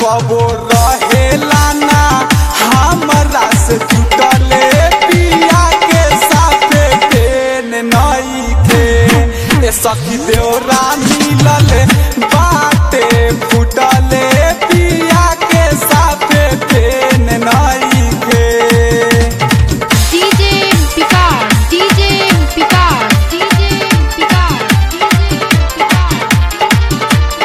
कबो रहेला ना हमरा से जुटले पिया के साथे पेन नइखे ए सखी देवरा मिलले बाटे फुटले पिया के साथे पेन नइखे DJ Picard, DJ Picard, DJ Picard, DJ Picard.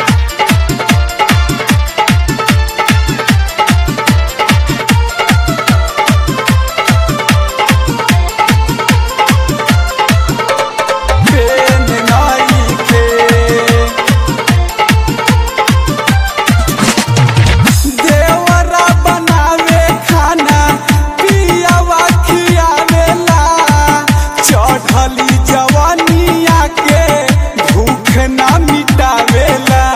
पेन नइखे देवरा बनावे खाना पियावा खियावेला चढ़ली जवानिया के भूख ना मिटावेला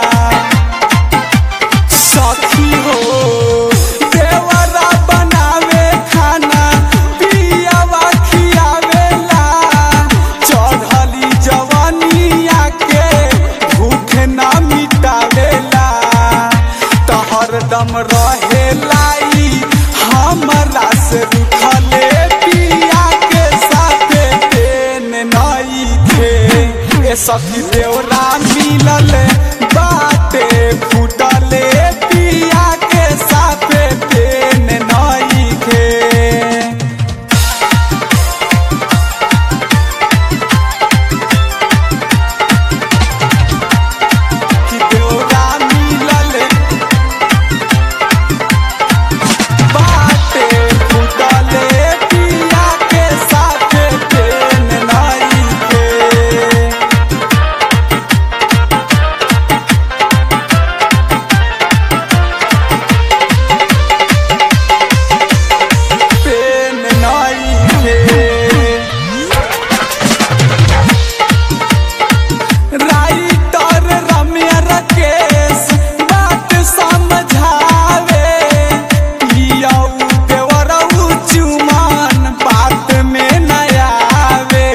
सखी हो देवरा बनावे खाना पियावा खियावेला चढ़ली जवानिया के भूख ना मिटावेला त हरदम रहेला ई हमरा से रुठले पिया के साथे पेन नइखे ए सखी देवरा मिलले बाटे फुटले पिया के साथे पेन नइखे कि देवरा मिलले बाटे फुटले पिया के साथे पेन नइखे पेन नइखे राइटर रम्य राकेश बात समझावे पियाऊ देवरऊ चुमान बात में न आवे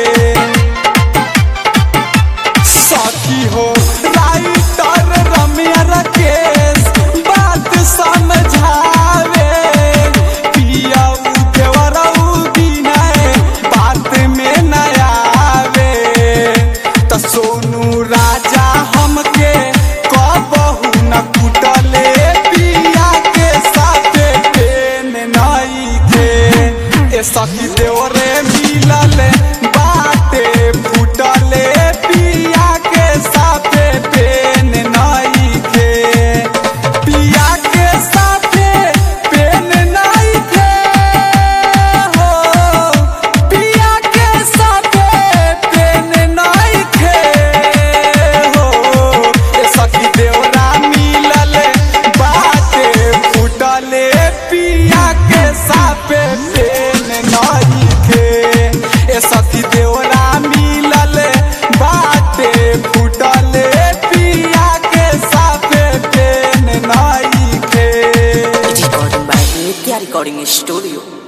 साथी हो राइटर रम्य राकेश बात समझावे पियाऊ देवरऊ विनय बात में न आवे त सोनू राजा हमके कबहू न कुटले पिया के साथे पेन नइखे ए सखी देवरे मिलले बाटे फुटले पिया के साथे पेन नइखे पिया के साथे पेन नइखे हो पिया के साथे पेन नइखे हो ए सखी देवरा मिलले बाटे फुटले पिया के साथे पेन नइखे ए सखी देवरा मिलले बाटे फुटले पिया के साथे पेन नइखे Recording by Nitya Recording Studio.